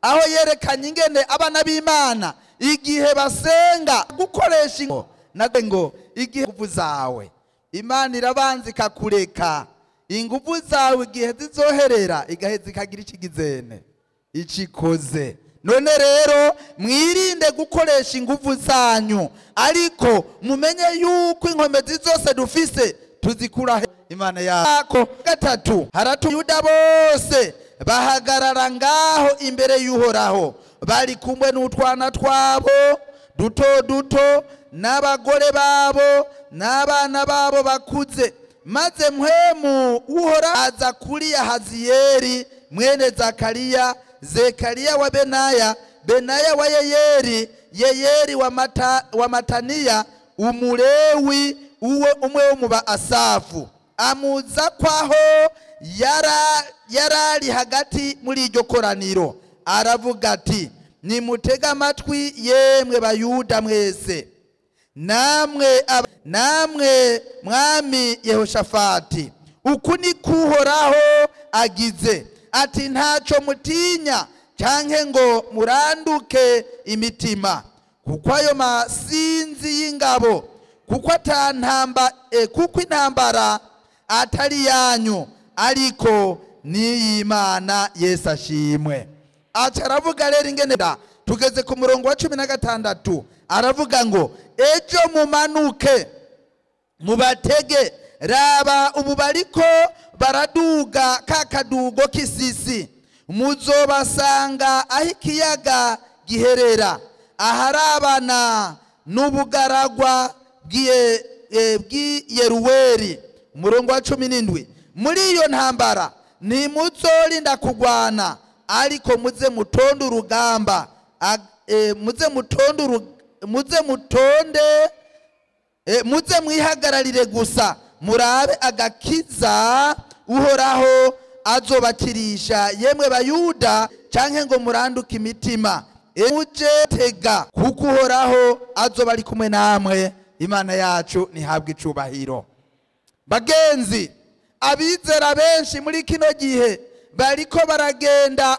aho yerekanye ingene abana b'imana igihe basenga gukoresha ingo nade ngo igihe inguvu zawe imana irabanza ikakureka inguvu zawe igihe zizoherera igaheza ikagira ikigizene icikoze none rero mwirinde gukoresha inguvu zanyu ariko mumenye yuko inkomezi zose dufise tuzikura he imana yako gatatu haratuyuda bose bahagarara ngaho imbere y'uhoraho bari kumwe n'utwana twabo duto duto n'abagore babo n'abana babo bakuze maze mpwemu uhora aza kuri yahaziyeri mwene zakariya zekariya wa benaya benaya wa yeyeri yeyeri wa, mata, wa mataniya umulewi uwe umwe wo mu ba asafu amuza kwaho yara yarari hagati muri iryo koraniro aravuga ati nimutega amatwi yemwe bayuda mwese namwe aba- namwe mwami yehoshafati uku ni kuhoraho agize ati ntacyo mutinya cyanke ngo muranduke imitima kuko ayo masinzi y'ingabo kuko atantamba eh, kuko intambara atari yanyu ariko n'iy'imana yesu ashimwe aca aravuga rero ingene da tugeze ku murongo wa cumi na gatandatu aravuga ngo ejo mumanuke mubatege raba ubu bariko baraduga ka kadugo k'isisi muzobasanga aho ikiyaga giherera aharabana n'ubugaragwa bw'iye- eh, bw'iyeruweri umurongo wa cumi n'indwi muri iyo ntambara ntimuzorinda kugwana ariko muze mutonde urugamba Ag- eh, muze mutonde uru- muze mutonde E, muze mwihagararire gusa murabe agakiza uhoraho azobakirisha yemwe bayuda canke ngo muranduke imitima E, muje tega kuko uhoraho azoba ari kumwe namwe imana yacu ntihabwe icubahiro bagenzi abizera benshi muri kino gihe bariko baragenda